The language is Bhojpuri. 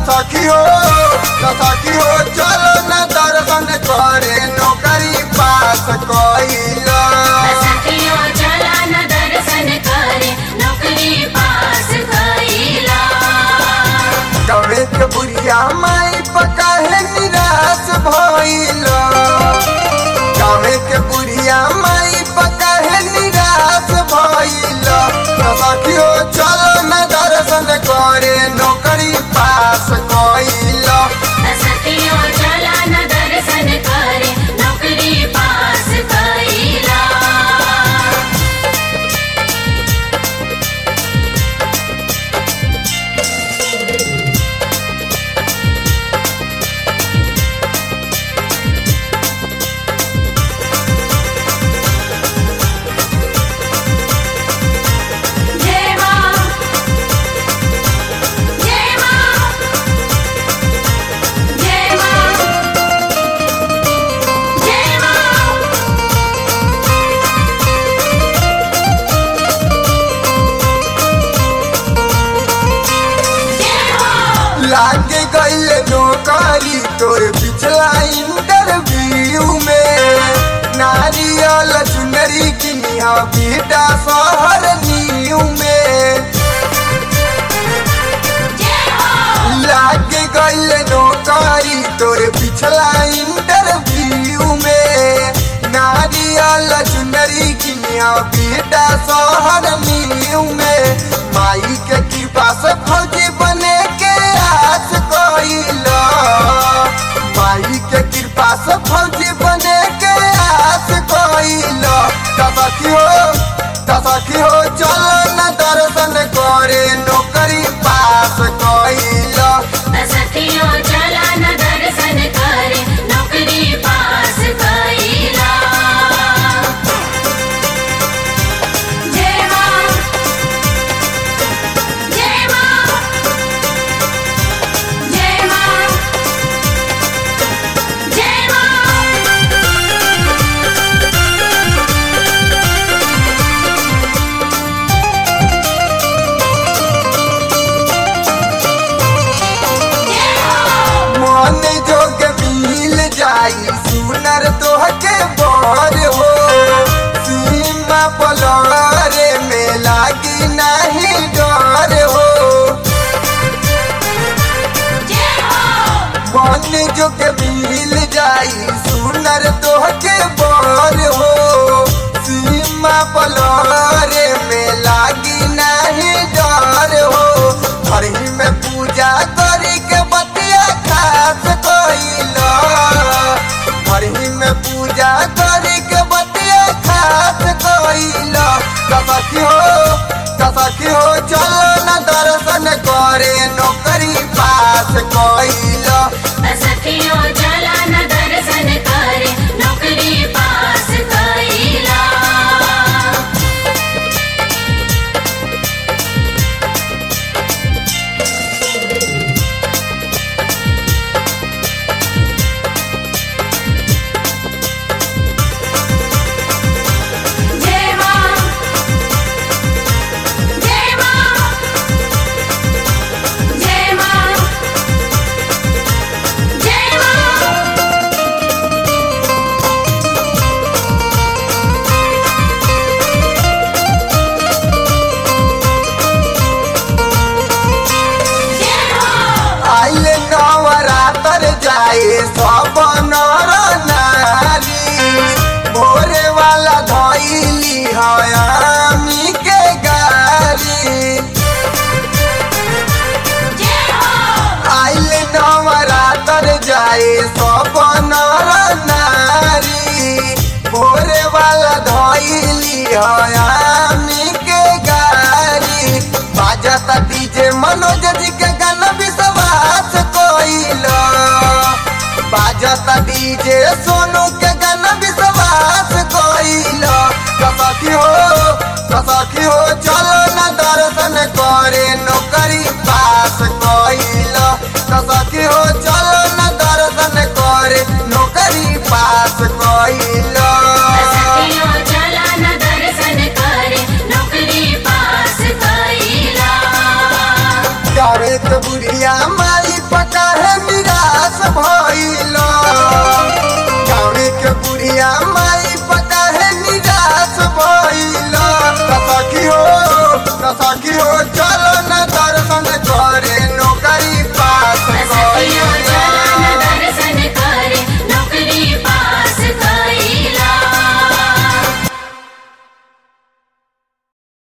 सखी हो त सखी हो चलो न दर्शन करे नौकरी पास कइल सखियो चला न दर्शन करे नौकरी पास कइला कवे के बुढ़िया माई पका है निराश भइल कवे के बुढ़िया माई पका है निराश भइल त सखी हो चलो न दर्शन करे नौकरी पास कइल सखियो चला न दर्शन करे नौकरी पास कइला जय मां जय मां जय मां जय मां जय मां लागे गईल नौकरी तोर पिछला इंटरव्यू में नारियल चुनरी किनिया बेटा शहर न्यू में जय हो लागे गईल नौकरी तोर पिछला इंटरव्यू में नारियल चुनरी किनिया बेटा शहर न्यू में माई के कृपा से फौजी बने के आस कइल माई के कृपा से फौजी बने के आस कइल तसखी हो तसखी हो चल न दर्शन करे नौकरी पास कइल सखियो चला न दर्शन करे नौकरी पास कइला जय मां जय मां जय मां जय मां जय हो मन जोग मिल जाई सुनर तोहके बर हो सीमा पलरे में लागी नहीं डर हो जय हो मन जोग मिल जाई सुनर तोहके बर हो सीमा पलरे में लागी नहीं डर हो घर ही में पूजा करी के बतिया खास कइल घर ही में पूजा करी के बतिया खास कइल कसखी हो कसखी हो चल न दर्शन करे नौकरी पास कइल सखियो चला न दर्शन करे नौकरी पास कइला जय मां जय मां जय मां जय मां जय हो आइल नवरातर जाए सब नर नारी भोरे वाला धैली हयामी के गारी जय हो आइल नवरातर जाए सब नर नारी भोरे वाला धैली हयामी के गारी बाजता डीजे मनोज जी के गाना विश्वास कोइल बाजता डीजे सोनू के